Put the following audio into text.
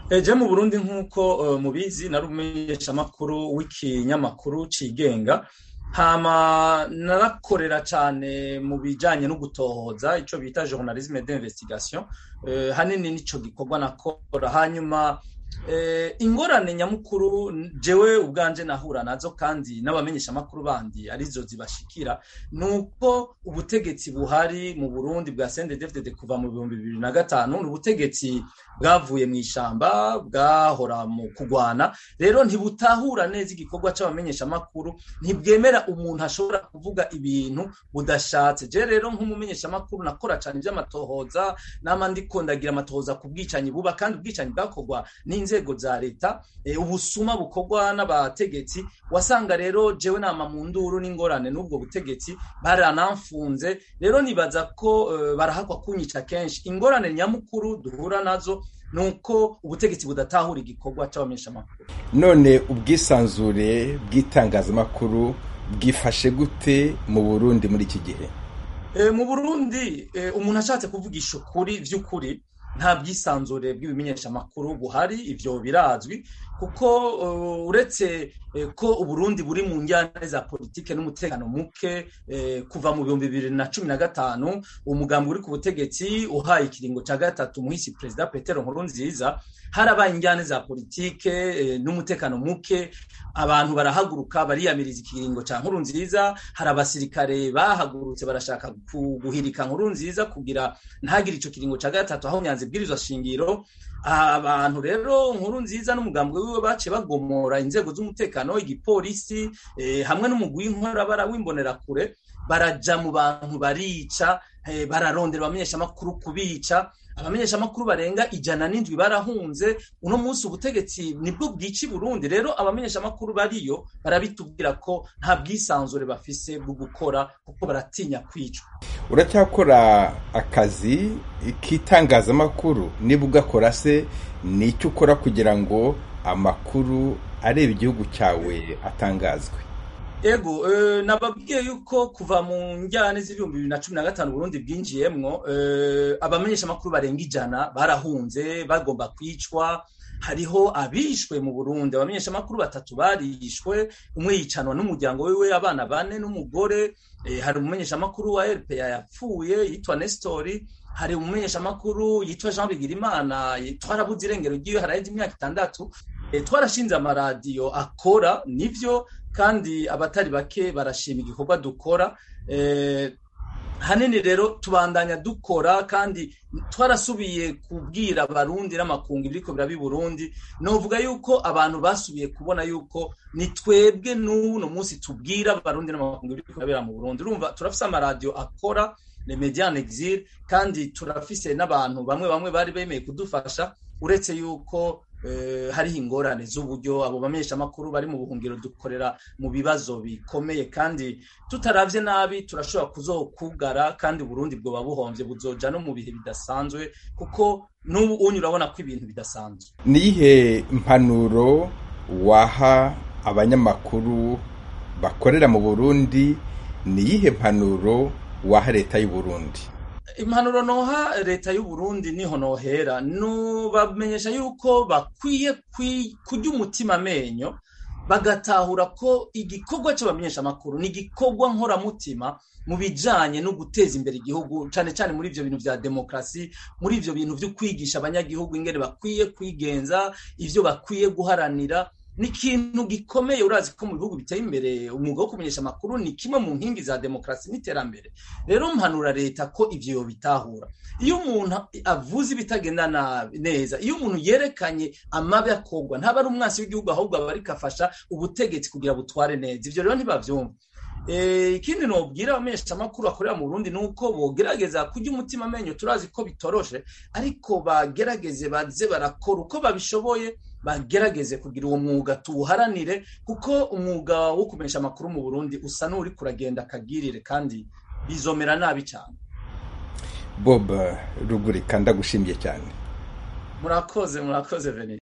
eje mu burundi nk'uko mubizi nari umumenyeshamakuru w'ikinyamakuru cigenga hama narakorera cyane mu bijanye no gutohoza ico bita journalisme d'investigation hanini nico gikorwa nakora hanyuma ingorane nyamukuru jewe ubwanje nahura nazo kandi n'abamenyeshamakuru bandi arizo zibashikira nuko ubutegetsi buhari mu Burundi bwa CNDD-FDD kuva mu bihumbi bibiri na gatanu ni ubutegetsi bwavuye mu ishamba bwahora mu kugwana rero ntibutahura neza igikorwa c'abamenyeshamakuru ntibwemera umuntu ashobora kuvuga ibintu budashatse je rero nk'umumenyeshamakuru nakora cane ivy'amatohoza nama ndiko ndagira amatohoza ku bwicanyi buba kandi ubwicanyi bwakorwa n'inzego za leta ubusuma bukorwa n'abategetsi wasanga rero jewe nama mu nduru n'ingorane n'ubwo butegetsi baranamfunze rero nibaza ko barahakwa kunyica kenshi ingorane nyamukuru duhura nazo nuko ubutegetsi budatahura igikorwa c'abamenyeshamakuru none ubwisanzure bw'itangazamakuru bwifashe gute mu burundi muri iki gihe mu burundi umuntu ashatse kuvugisha ukuri vy'ukuri nta bwisanzure bw'ibimenyeshamakuru buhari ivyo birazwi kuko uretse ko uburundi buri mu njyana za politike n'umutekano muke kuva mu bihumbi bibiri na cumi na gatanu umugambi uri ku butegetsi uhaye ikiringo ca gatatu muhisi perezida petero nkurunziza harabaye injyane za politike n'umutekano muke abantu barahaguruka bariyamiriza ikiringo ca nkuru nziza hari abasirikare bahagurutse barashaka guhirika nkuru nziza kugira ntagire ico kiringo ca gatatu aho nyanza ibwirizwa shingiro abantu rero nkuru nziza n'umugambi wiwe baciye bagomora inzego z'umutekano igipolisi hamwe n'umugwi w'inkorabara w'imbonerakure baraja mu bantu barica bararondera abamenyeshamakuru kubica abamenyeshamakuru barenga ijana n'indwi barahunze uno munsi ubutegetsi nibwo bwica i burundi rero abamenyeshamakuru bariyo barabitubwira ko nta bwisanzure bafise bwo gukora kuko baratinya kwicwa uracyakora akazi k'itangazamakuru niba ugakora se ni icyo ukora kugira ngo amakuru areba igihugu cyawe atangazwe ego nababwiye yuko kuva mu njyane z'ibihumbi bibiri na cumi na gatanu burundi bwinjiyemwo abamenyeshamakuru barenga ijana barahunze bagomba kwicwa hariho abishwe mu burundi abamenyeshamakuru batatu barishwe umwe yicanwa n'umuryango wiwe abana bane n'umugore hari umumenyeshamakuru wa rpa yapfuye yitwa nestori hari umumenyeshamakuru yitwa jean bigirimana twarabuze irengero ry'iwe haraheze imyaka itandatu twarashinze amaradiyo akora nivyo kandi abatari bake barashima igikorwa dukora hanini rero tubandanya dukora kandi twarasubiye kubwira abarundi n'amakungu ibiriko birabi Burundi novuga yuko abantu basubiye kubona yuko ni twebwe n'uno munsi tubwira abarundi n'amakungu ibiriko birabera mu Burundi urumva turafise amaradiyo akora le media en exil kandi turafise n'abantu bamwe bamwe bari bemeye kudufasha uretse yuko hariho ingorane z'uburyo abo bamenyeshamakuru bari mu buhungiro dukorera mu bibazo bikomeye kandi tutaravye nabi turashobora kuzokugara kandi Burundi bwoba buhomvye buzoja no mu bihe bidasanzwe kuko n'ubu unyu urabona ko ibintu bidasanzwe niyihe mpanuro waha abanyamakuru bakorera mu Burundi niyihe mpanuro waha leta y'u Burundi impanuro noha leta y'u Burundi niho nohera nubamenyesha yuko bakwiye kurya umutima amenyo bagatahura ko igikorwa c'abamenyesha amakuru ni igikorwa nkoramutima mu bijanye no guteza imbere igihugu cane cane muri ivyo bintu vya demokrasi muri ivyo bintu vyo kwigisha abanyagihugu ingene bakwiye kwigenza ivyo bakwiye guharanira ni ikintu gikomeye urazi ko mu bihugu biteye imbere umwuga wo kumenyesha amakuru ni kimwe mu nkingi za demokarasi n'iterambere rero mpanura leta ko ivyo bitahura iyo umuntu avuze ibitagenda neza iyo umuntu yerekanye amabi akorwa ntaba ari umwansi w'igihugu ahubwo aba ariko afasha ubutegetsi kugira butware neza ivyo rero ntibavyumva ikindi nobwira abamenyesha amakuru akorera mu Burundi nuko bogerageza kurya umutima amenyo turazi ko bitoroshe ariko bagerageze baze barakora uko babishoboye bagerageze kugira uwo mwuga tuwuharanire kuko umwuga wo kumenyesha amakuru mu Burundi usa n'uri kuragenda akagirire kandi bizomera nabi cyane Bob Rugurika ndagushimiye cyane murakoze murakoze Veni